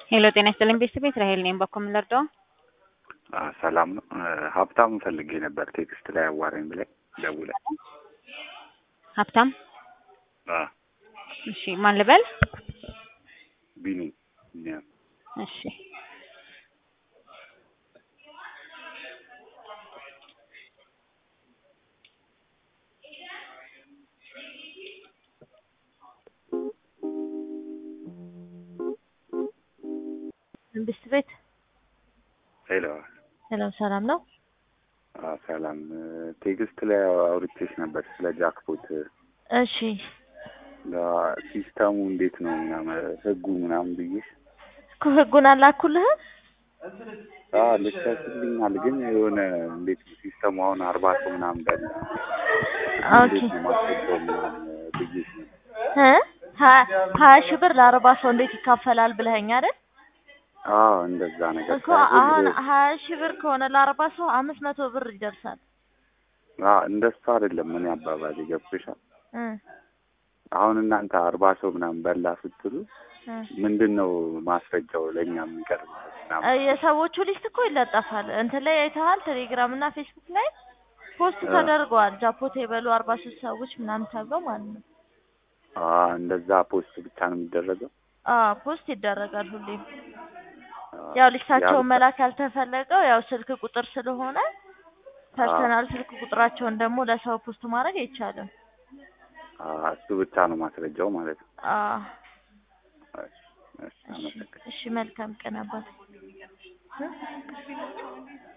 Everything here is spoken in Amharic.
ሄሎ ጤና ይስጥልኝ ቤተሰብ እስራኤል ነኝ። በኩል የምንረዳው ሰላም ነው። ሀብታም ፈልጌ ነበር ቴክስት ላይ አዋራኝ ብላይ ደውለ ሀብታም እሺ፣ ማን ልበል? ቢኒ እሺ መንግስት ቤት ሄሎ ሰላም ሰላም ነው። ሰላም ቴክስት ላይ አውርቼሽ ነበር ስለ ጃክፖት እሺ ሲስተሙ እንዴት ነው ምናምን ህጉ ምናምን ብዬሽ እኮ ህጉን አላኩልህም። ልከሽልኛል ግን የሆነ እንዴት ነው ሲስተሙ አሁን አርባ ሰው ምናምን በላ ኦኬ እንዴት ነው ማስረጃው ምናምን ብዬሽ ነው እ ሀ- ሀያ ሺህ ብር ለአርባ ሰው እንዴት ይካፈላል ብለኸኝ አይደል? አዎ እንደዛ ነገር እኮ አሁን ሀያ ሺህ ብር ከሆነ ለአርባ ሰው አምስት መቶ ብር ይደርሳል። አዎ እንደሱ አይደለም ምን አባባል ይገብሻል እ አሁን እናንተ አርባ ሰው ምናምን በላ ስትሉ እ ምንድን ነው ማስረጃው ለእኛ የሚቀርብ ምናምን እ የሰዎቹ ሊስት እኮ ይለጠፋል። እንትን ላይ አይተሃል? ቴሌግራም እና ፌስቡክ ላይ ፖስት እ ተደርገዋል። ጃፖት የበሉ አርባ ሶስት ሰዎች ምናምን ተብለው ማለት ነው። አዎ እንደዛ ፖስት ብቻ ነው የሚደረገው አዎ ፖስት ይደረጋል ሁሌም። አዎ ያው ሊስታቸውን ያ- መላክ ያልተፈለገው ያው ስልክ ቁጥር ስለሆነ ፐርሰናል ስልክ ቁጥራቸውን ደግሞ ለሰው ፖስት ማድረግ አይቻልም። አዎ እሱ ብቻ ነው ማስረጃው ማለት ነው አዎ እሺ እሺ እሺ አመሰግናለሁ እሺ መልካም ቀን አባት እ